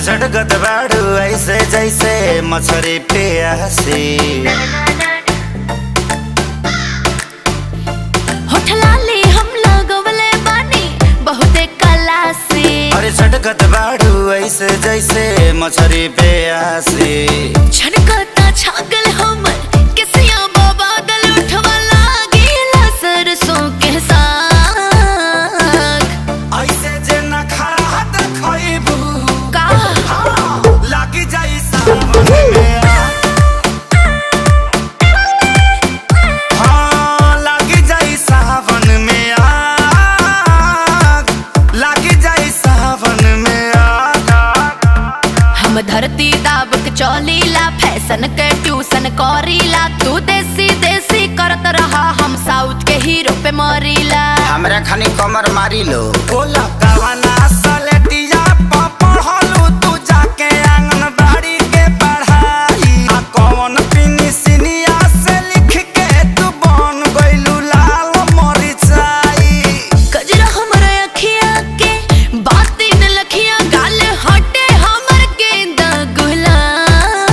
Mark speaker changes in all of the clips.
Speaker 1: झटकत बाड़ू ऐसे जैसे मछरी प्यासी
Speaker 2: होठ लाली हम लगवले बानी बहुते कला से
Speaker 1: अरे झटकत बाड़ू ऐसे जैसे मछरी प्यासी
Speaker 2: छनकता छागल हमर किसिया बादल उठवा लागेला सरसों के साग
Speaker 1: ऐसे जे न खड़ा देखबू
Speaker 2: का
Speaker 1: लागी जाई सावन में आग। हाँ, लागी जाई सावन में आग। लागी जाई सावन में आग।
Speaker 2: हम धरती दाब के चौलीला फैशन के ट्यूशन करीला तू देसी देसी करत रहा हम साउथ के हीरो पे मरीला
Speaker 1: हमरा खानी कमर मारी लो बोला कवना सलेटिया प पढ़लू तू जाके आंगनबाड़ी के पढ़ाई आ कौन पिनी सिनिया से लिख के तू बन गइलू लाल मरिचाई
Speaker 2: गजरा हमर अखिया के बाती न लखिया गाल हटे हमर गेंदा गुलाब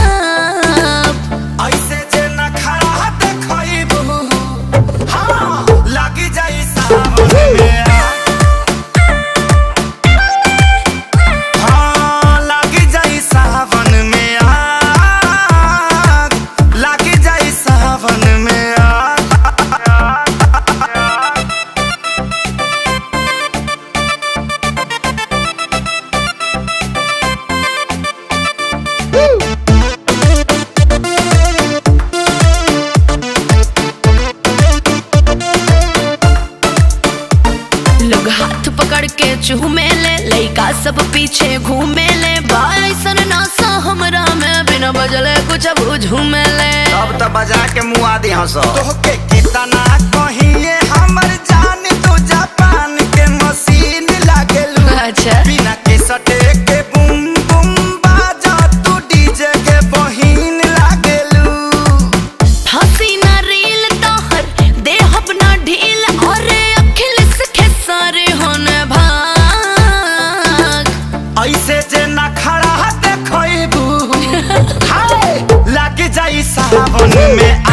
Speaker 1: ऐसे जे न खड़ा देखइबू हाँ लागी जाई सावन में आग। हाँ, लागी जाई सावन में आग। लागी जाई सावन में आग।
Speaker 2: लोग हाथ पकड़ के चूमे ले लइका सब पीछे घूमे ले बाइसन नासा हमरा में बिना बजले कुछ अब झूमे ले
Speaker 1: अब तो बजा के मुआ दी हंस तोहके कितना कहिए हमर जान तू जापान के मशीन लागेलू
Speaker 2: अच्छा
Speaker 1: बिना के सटे के बुम बुम बाजा तू डीजे के बहिन लागेलू
Speaker 2: फांसी ना रील तोहर दे अपना ढील और अखिल सखे सारे होने भाग
Speaker 1: ऐसे जे ना खड़ा देखइबू हाय लाग जाई सावन में